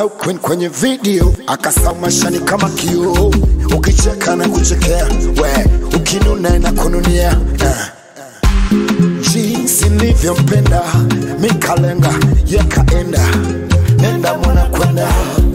akasau kwen- kwenye video akasau mashani kama kioo ukicheka na kuchekea we ukinuna na kununia uh. jinsi nilivyompenda mikalenga yakaenda nenda mwana kwenda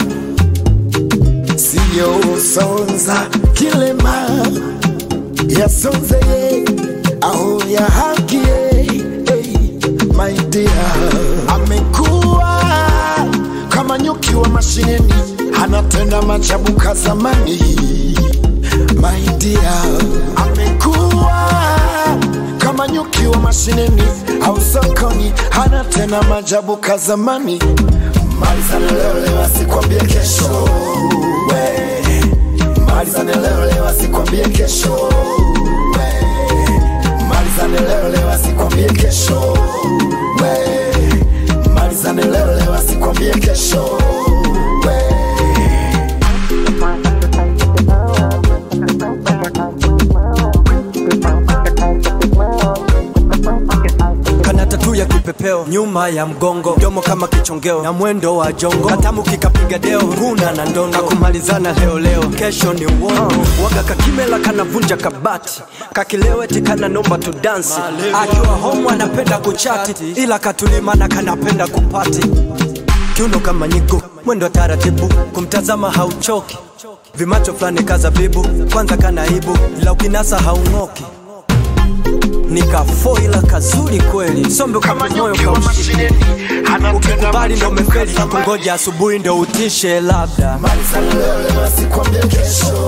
siyo sonza kilema yasonze aho ya haki hey, my dear amekuwa kama nyuki wa mashineni anatenda majabu ka zamani my dear amekuwa kama nyuki wa mashineni au sokoni anatenda majabu ka zamani malizane leo leo asikwambie kesho we malizane leo leo asikwambie kesho we malizane leo leo asikwambie kesho we malizane leo leo asikwambie kesho we kana tatu ya kipepeo nyuma ya mgongo domo kama kichongeo na mwendo wa jongo katamu kikapiga deo nguna na ndondo kakumalizana leo leo kesho ni uongo waga kakimela kanavunja kabati kakileweti kana nomba tu dansi akiwa homu anapenda kuchati ila katulimana kanapenda kupati kiuno kama nyigo mwendo taratibu kumtazama hauchoki vimacho fulani kazabibu kwanza kanaibu ila ukinasa haung'oki nikafoila kazuri kweli sombe kama moyo kaushi ukikubali ndo umefeli kungoja asubuhi ndo utishe labda malizane leo leo asikwambie kesho